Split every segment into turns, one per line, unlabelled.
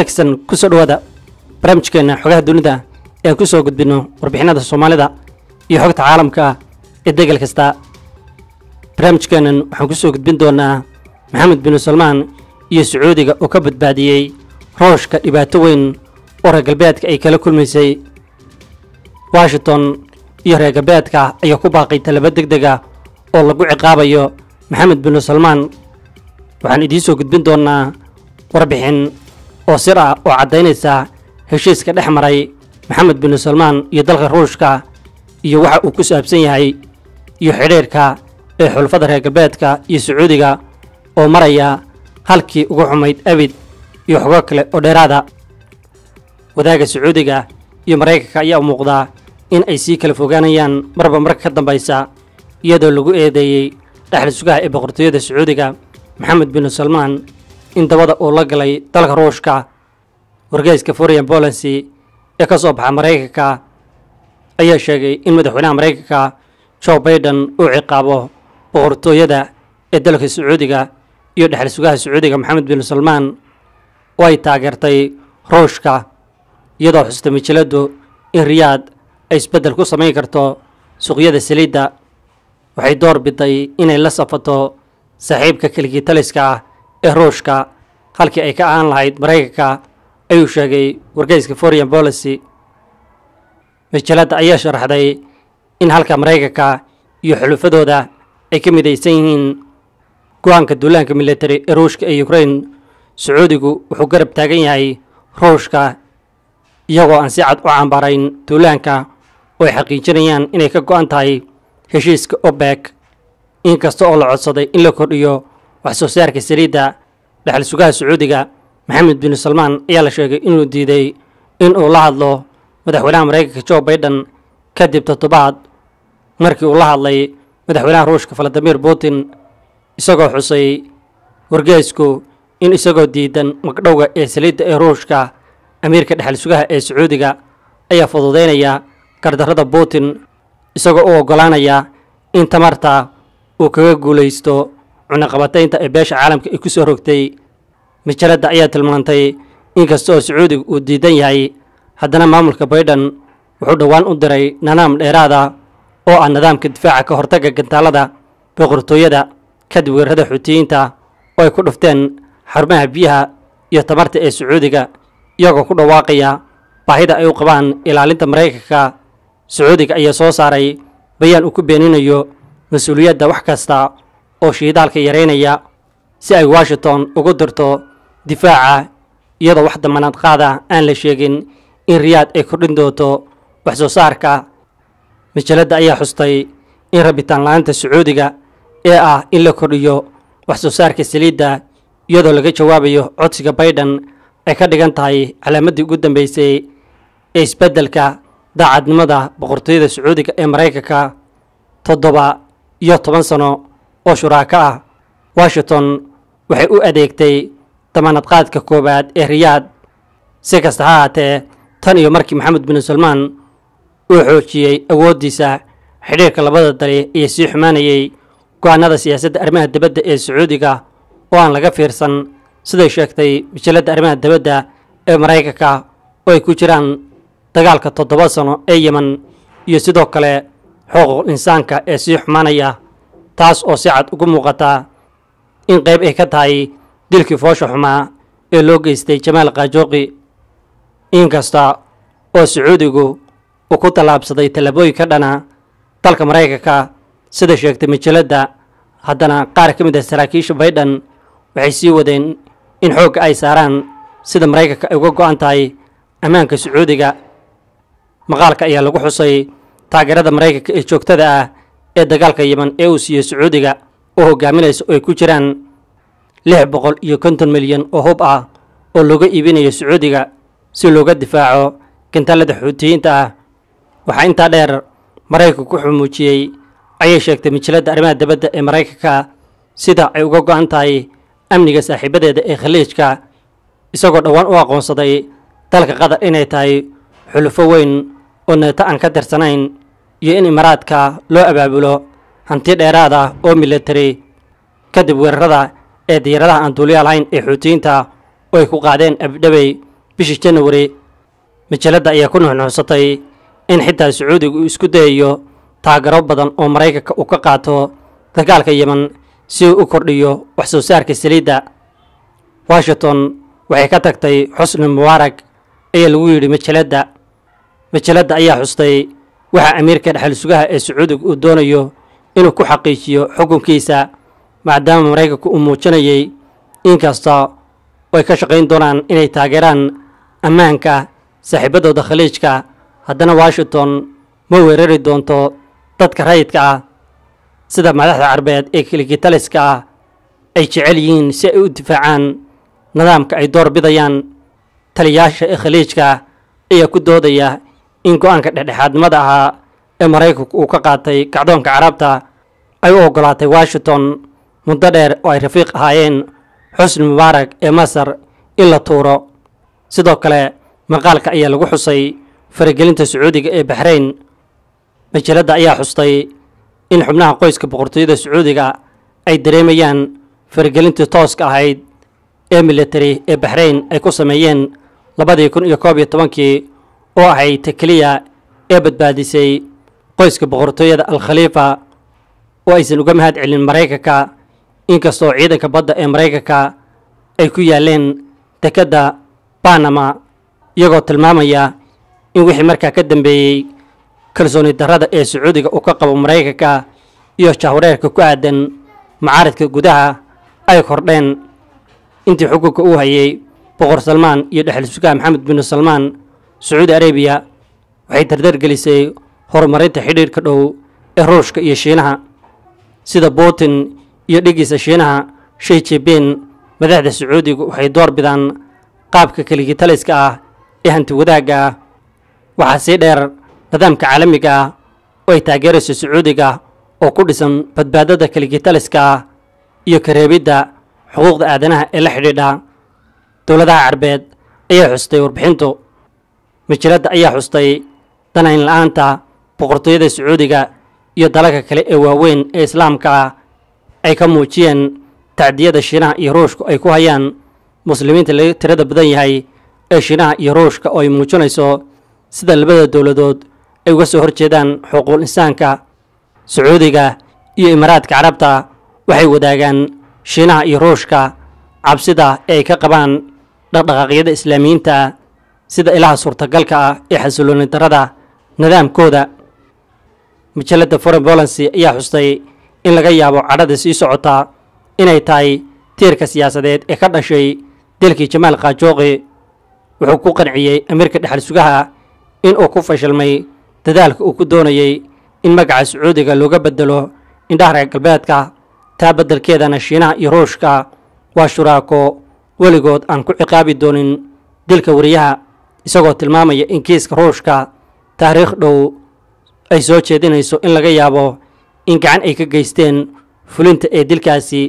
wanaagsan kusoo dhawaada barnaamijkeena xogaha dunida ee aan ku soo gudbinno warbixinada soomaalida iyo xogta caalamka ee degal kasta barnaamijkeenan waxaan ku soo gudbin doonaa maxamed binu salmaan iyo sacuudiga oo ka badbaadiyey rooshka dhibaato weyn oo reer galbeedka ay kala kulmaysay washington iyo reer galbeedka ayaa ku baaqay talaba deg dega oo lagu ciqaabayo maxamed binu salmaan waxaan idiin soo gudbin doonaa warbixin oo sir ah oo caddaynaysa heshiiska dhex maray maxamed binu salmaan iyo dalka ruushka iyo waxa uu ku saabsan yahay iyo xidhiirka ee xulfada reer galbeedka iyo sacuudiga oo maraya halkii ugu xumayd abid iyo xogo kale oo dheeraada wadaaga sacuudiga iyo maraykanka ayaa u muuqdaa in ay sii kala fogaanayaan marba marka ka dambaysa iyadoo lagu eedeeyey dhexli sugaha ee boqortooyada sacuudiga maxamed binu salmaan in dabada uu la galay dalka ruushka wargeyska foreign policy ee ka soo baxa maraykanka ayaa sheegay in madaxweynaha maraykanka joe baiden uu ciqaabo boqortooyada ee dalka sacuudiga iyo dhexli sugaha sacuudiga maxamed binu salmaan oo ay taageertay ruushka iyadoo xusta majaladu in riyaad ay isbeddel ku samayn karto suuqyada saliidda waxay door biday inay la safato saaxiibka keligii taliska ah ee ruushka halkii ay ka ahaan lahayd maraykanka ayuu sheegay wargeyska foreign policy majalada ayaa sharaxday in halka maraykanka iyo xulufadooda ay ka midaysan yihiin go-aanka duulaanka military ee ruushka ee ukraine sacuudigu wuxuu garab taagan yahay ruushka iyagoo aan si cad u cambaarayn duulaanka oo ay xaqiijinayaan inay ka go-an tahay heshiiska obek inkasta oo la codsaday in la kordhiyo wax soo saarka saliidda dhexal sugaha sacuudiga maxamed binu salmaan ayaa la sheegay inuu diiday in uu la hadlo madaxweynaha maraykanka joe baiden kadib toddobaad markii uu la hadlay madaxweynaha ruushka valadimir putin isagoo xusay wargeysku in isagoo diidan magdhowga ee saliidda ee ruushka amiirka dhexal sugaha ee sacuudiga ayaa fududaynaya gardarrada putin isagoo u oggolaanaya in tamarta uu kaga guulaysto cunaqabataynta ee beesha caalamka ay ku soo rogtay majalada ayaa tilmaantay inkasta oo sacuudiga uu diidan yahay haddana maamulka baiden wuxuu dhowaan u diray nanaam dheeraada oo ah nidaamka difaaca ka hortagga gantaalada boqortooyada kadib weerarada xuutiyiinta oo ay ku dhufteen xarumaha biyaha iyo tamarta ee sacuudiga iyagoo ku dhawaaqaya baahida ay u qabaan ilaalinta maraykanka sacuudiga ayaa soo saaray bayaan uu ku beeninayo mas-uuliyadda wax kasta oo shiidaalka yaraynaya si ay washington ugu dirto difaaca iyadoo wax damanaad qaada aan la sheegin in riyaad ay kordhin doonto wax soo saarka majalada ayaa xustay in rabitaan la-aanta sacuudiga ee ah in la kordhiyo wax soo saarka saliidda iyadoo laga jawaabayo codsiga baiden ay ka dhigan tahay calaamaddii ugu dambeysay ee isbeddelka daacadnimada boqortooyada sacuudiga ee maraykanka toddoba iyo toban sano oo shuraako ah washington waxay u adeegtay damaanadqaadka koowaad ee riyaad si kasta ha haatee tan iyo markii maxamed binu salmaan uu xoojiyey awooddiisa xidhiirka labada dali iyo sii xumaanayey go-aanada siyaasadda arrimaha dibadda ee sacuudiga oo aan laga fiirsan siday sheegtay majalladda arrimaha dibadda ee maraykanka oo ay ku jiraan dagaalka toddoba sano ee yemen iyo sidoo kale xuquuqul insaanka ee sii xumaanaya taas oo si cad ugu muuqata in qayb ay ka tahay dilkii foosha xumaa ee loo geystay jamaal kaajooqi inkasta oo sacuudigu uu ku tallaabsaday tallaabooyin ka dhana dalka maraykanka sida sheegtay majalladda haddana qaar ka mid ah saraakiisha baiden waxay sii wadeen in xoogga ay saaraan sida maraykanka ay uga go-an tahay ammaanka sacuudiga maqaalka ayaa lagu xusay taageerada maraykanka ee joogtada ah ee dagaalka yemen ee uu siiyey sacuudiga oo hogaaminaysa oo ay ku jiraan lix boqol iyo konton milyan oo hub ah oo looga iibinayo sacuudiga si looga difaaco gantaalada xuutiyiinta ah waxaa intaa dheer maraykanku wuxuu muujiyey ayay sheegtay majalladda arrimaha dibadda ee maraykanka sida ay uga go-an tahay amniga saaxiibadeeda ee khaliijka isagoo dhowaan u aqoonsaday dalka qatar inay tahay xulufo weyn oo neeto aan ka tirsanayn iyo in imaaraadka loo abaabulo hanti dheeraad ah oo military kadib weerarada ee diyaaradaha aan duuliya lahayn ee xuutiyiinta oo ay ku qaadeen abdhabey bishii janawari majalladda ayaa ku nuxnuuxsatay in xitaa sacuudiga uu isku dayayo taagaro badan oo maraykanka uu ka qaato dagaalka yemen si uu u kordhiyo wax soo saarka saliidda washington waxay ka tagtay xusni mubaarag ayaa lagu yidhi majalladda majalladda ayaa xustay waxa amiirka dhexal sugaha ee sacuudiga uu doonayo inuu ku xaqiijiyo xukunkiisa maadaama maraykanku uu muujinayay inkasta oo ay ka shaqayn doonaan inay taageeraan ammaanka saaxiibadooda khaliijka haddana washington ma weerari doonto dadka rayidka ah sida madaxda carbeed ee kiligitaliska ah ay jecel yihiin si ay u difaacaan nidaamka ay door bidayaan taliyaasha ee khaliijka ayaa ku doodaya in go-aanka dhexdhexaadnimada ahaa ee maraykanku uu ka qaatay kacdoonka carabta ay u oggolaatay washington muddo dheer oo ay rafiiq ahaayeen xusni mubaarak ee masar in la tuuro sidoo kale maqaalka ayaa lagu xusay faragelinta sacuudiga ee baxrayn majalladda ayaa xustay in xubnaha qoyska boqortooyada sacuudiga ay dareemayaan faragelintii tooska ahayd ee military ee baxrayn ay ku sameeyeen labadii kun iyo koob iyo tobankii oo ahayd ta keliya ee badbaadisay qoyska boqortooyada al khaliifa oo aysan uga mahad celin maraykanka inkastoo ciidanka badda ee maraykanka ay ku yaaleen dekedda banama iyagoo tilmaamaya in wixii markaa ka dambeeyey kalsooni darrada ee sacuudiga uu ka qabo maraykanka iyo jahwareerka ku aadan macaaridka gudaha ay kordheen intii xukunka uu hayay boqor salmaan iyo dhexal sugaha maxamed binu salmaan sacuudi arabiya waxay dardar gelisay horumarinta xidhiirka dhow ee ruushka iyo shiinaha sida putin iyo dhigiisa shiinaha shay jebeen madaxda sacuudiga waxay door bidaan qaabka keligitaliska ah ee hanti wadaagga ah waxaa sii dheer nidaamka caalamiga ah oo ay taageerayso sacuudiga oo ku dhisan badbaadada keligitaliska ah iyo kareebidda xuquuqda aadanaha ee la xidhiidha dowladaha carbeed ayaa xustay warbixintu majalladda ayaa xustay danayn la-aanta boqortooyada sacuudiga iyo dalalka kale ee waaweyn ee islaamka ah ay ka muujiyeen tacdiyada shiinaha iyo ruushku ay ku hayaan muslimiinta laga tirada badan yahay ee shiinaha iyo ruushka oo ay muujinayso sida labada dowladood ay uga soo horjeedaan xuquuqul insaanka sacuudiga iyo imaaraadka carabta waxay wadaagaan shiinaha iyo ruushka cabsida ee ay ka qabaan dhaqdhaqaaqyada islaamiyiinta sida ilaha suurtagalka ah ee xasilooni darrada nidaamkooda majalladda foreign bolancy ayaa xustay in laga yaabo cadhada sii socotaa inay tahay tiirka siyaasadeed ee ka dhashay dilkii jamaal khajooqi wuxuu ku qanciyey amiirka dhexal sugaha in uu ku fashilmay dadaalka uu ku doonayey in magaca sacuudiga looga bedelo indhaha reer galbeedka taa beddelkeedana shiinaha iyo ruushka waa shuraako weligood aan ku ciqaabi doonin dilka wariyaha isagoo tilmaamaya in kiiska ruushka taariikh dhow ay soo jeedinayso in laga yaabo in gacan ay ka geysteen fulinta ee dilkaasi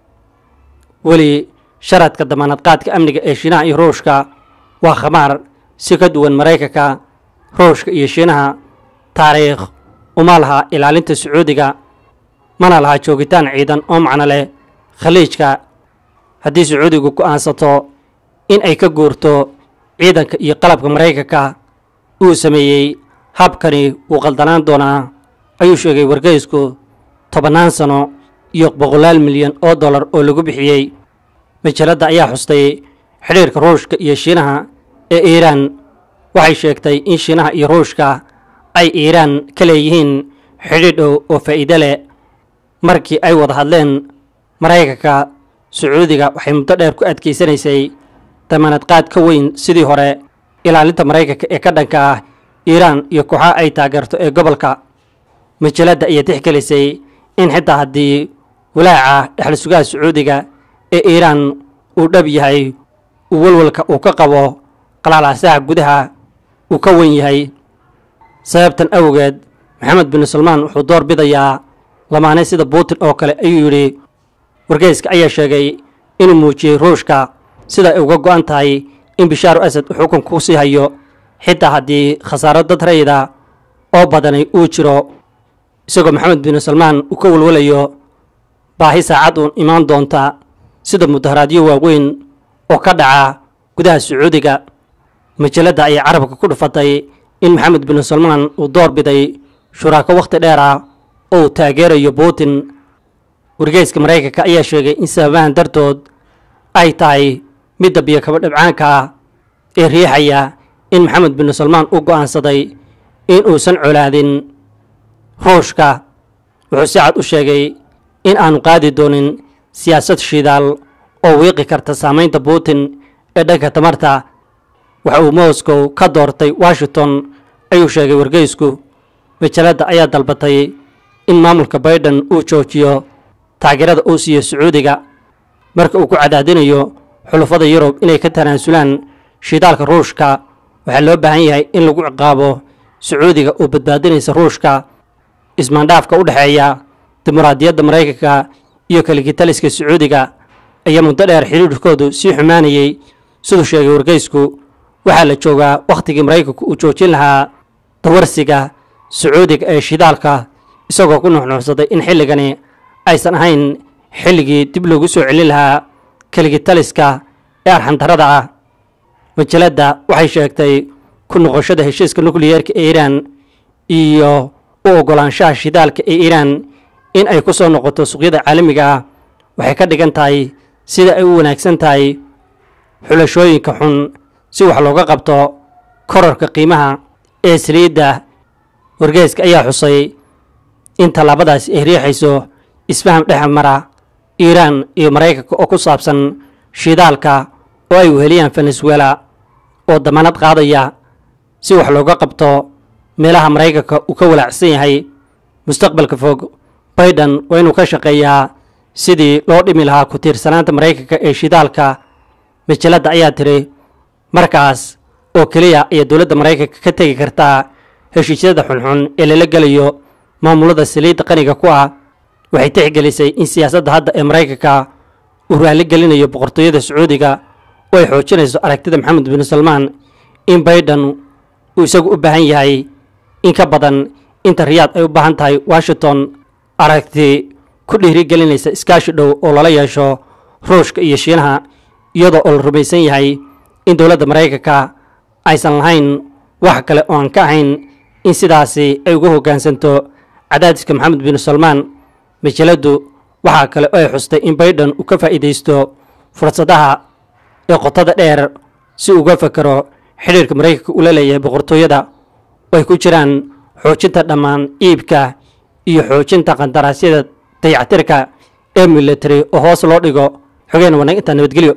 weli sharadka damaanadqaadka amniga ee shiinaha iyo ruushka waa khamaar si ka duwan maraykanka ruushka iyo shiinaha taariikh uma laha ilaalinta sacuudiga mana laha joogitaan ciidan oo macno leh khaliijka haddii sacuudigu go'aansato in ay ka guurto ciidanka iyo qalabka maraykanka uu sameeyey habkani wuu qaldanaan doonaa ayuu sheegay wargeysku tobannaan sano iyo boqolaal milyan oo dollar oo lagu bixiyey majalladda ayaa xustay xidhiirka ruushka iyo shiinaha ee iiraan waxay sheegtay in shiinaha iyo ruushka ay iiraan ka leeyihiin xidhiidh dhow oo faa'iide leh markii ay wada hadleen maraykanka sacuudiga waxay muddo dheer ku adkaysanaysay damaanadqaad ka weyn sidii hore ilaalinta maraykanka ee ka dhanka ah iiraan iyo kooxaha ay taageerto ee gobolka majalladda ayaa tixgelisay in xitaa haddii walaaca dhexal sugaha sacuudiga ee iiraan uu dhab yahay uu walwalka uu ka qabo qalaalaasaha gudaha uu ka wen yahay sababtan awgeed maxamed bin salmaan wuxuu door bidayaa lamaane sida putin oo kale ayuu yidhi wargeyska ayaa sheegay inuu muujiyey ruushka sida ay uga go'an tahay in bishaaru asad uu xukunka ku sii hayo xitaa haddii khasaaro dad rayida oo badanay uu jiro isagoo maxamed bin salmaan uu ka walwalayo baahi saacad uun imaan doonta sida mudaharaadyo waaweyn oo ka dhaca gudaha sacuudiga majalladda ayaa carabka ku dhufatay in maxamed bin salmaan uu door biday shuraako wakhti dheer ah oo uu taageerayo putin wargeyska maraykanka ayaa sheegay in sababahan dartood ay tahay midda biyo kaba dhibcaanka ah ee riixaya in maxamed bin salmaan u go'aansaday in uusan colaadin ruushka wuxuu si cad u sheegay in aanu qaadi doonin siyaasad shidaal oo wiiqi karta saamaynta putin ee dhanka tamarta waxa uu moscow ka doortay washington ayuu sheegay wargeysku majalladda ayaa dalbatay in maamulka baiden uu joojiyo taageerada uu siiyo sacuudiga marka uu ku cadaadinayo xulufada yurub inay ka tanaasulaan shidaalka ruushka waxaa loo baahan yahay in lagu ciqaabo sacuudiga oo badbaadinaysa ruushka ismaandhaafka u dhexeeya dimuqraadiyadda maraykanka iyo kaligitaliska sacuudiga ayaa muddo dheer xidhiidhkoodu sii xumaanayey siduu sheegay wargeysku waxaa la joogaa wakhtigii maraykanku uu joojin lahaa dawarsiga sacuudiga ee shidaalka isagoo ku nuxnuuxsaday in xilligani aysan ahayn xilligii dib loogu soo celin lahaa kaligitaliska ee arxandarada ah majalladda waxay sheegtay ku noqoshada heshiiska nukliyeerka ee iiraan iyo u oggolaanshaha shidaalka ee iiraan in ay ku soo noqoto suuqyada caalamiga ah waxay ka dhigan tahay sida ay u wanaagsan tahay xulashooyinka xun si wax looga qabto korarka qiimaha ee saliidda wargeeska ayaa xusay in tallaabadaasi ay riixayso isfaham dhex mara iiraan iyo maraykanka oo ku saabsan shidaalka oo ay weheliyaan venezuela oo damaanad qaadaya si wax looga qabto meelaha maraykanka uu ka walaacsan yahay mustaqbalka fog baiden waa inuu ka shaqeeyaa sidii loo dhimi lahaa ku tiirsanaanta maraykanka ee shidaalka majalladda ayaa tiri markaas oo keliya ayaa dowladda maraykanka ka tegi kartaa heshiisyada xunxun ee lala gelayo maamulada saliidda qaniga ku ah waxay tixgelisay in siyaasadda hadda ee maraykanka uu raalli gelinayo boqortooyada sacuudiga oo ay xoojinayso aragtida maxamed bin salmaan in baiden uu isagu u baahan yahay in ka badan inta riyaad ay u baahan tahay washington aragti ku dhiirigelinaysa iskaashi dhow oo lala yeesho ruushka iyo shiinaha iyadoo oo la rumaysan yahay in dowladda maraykanka aysan lahayn wax kale oo aan ka ahayn in sidaasi ay uga hoggaansanto cadaadiska maxamed bin salmaan majalladdu waxaa kale oo ay xustay in baiden uu ka faa'iidaysto fursadaha ee qotada dheer si uga fakero xidhiirka maraykanka uu la leeyahay boqortooyada oo ay ku jiraan xoojinta dhammaan iibka iyo xoojinta qandaraasyada dayactirka ee military oo hoos loo dhigo xogeen wanaag intaa nabadgelyo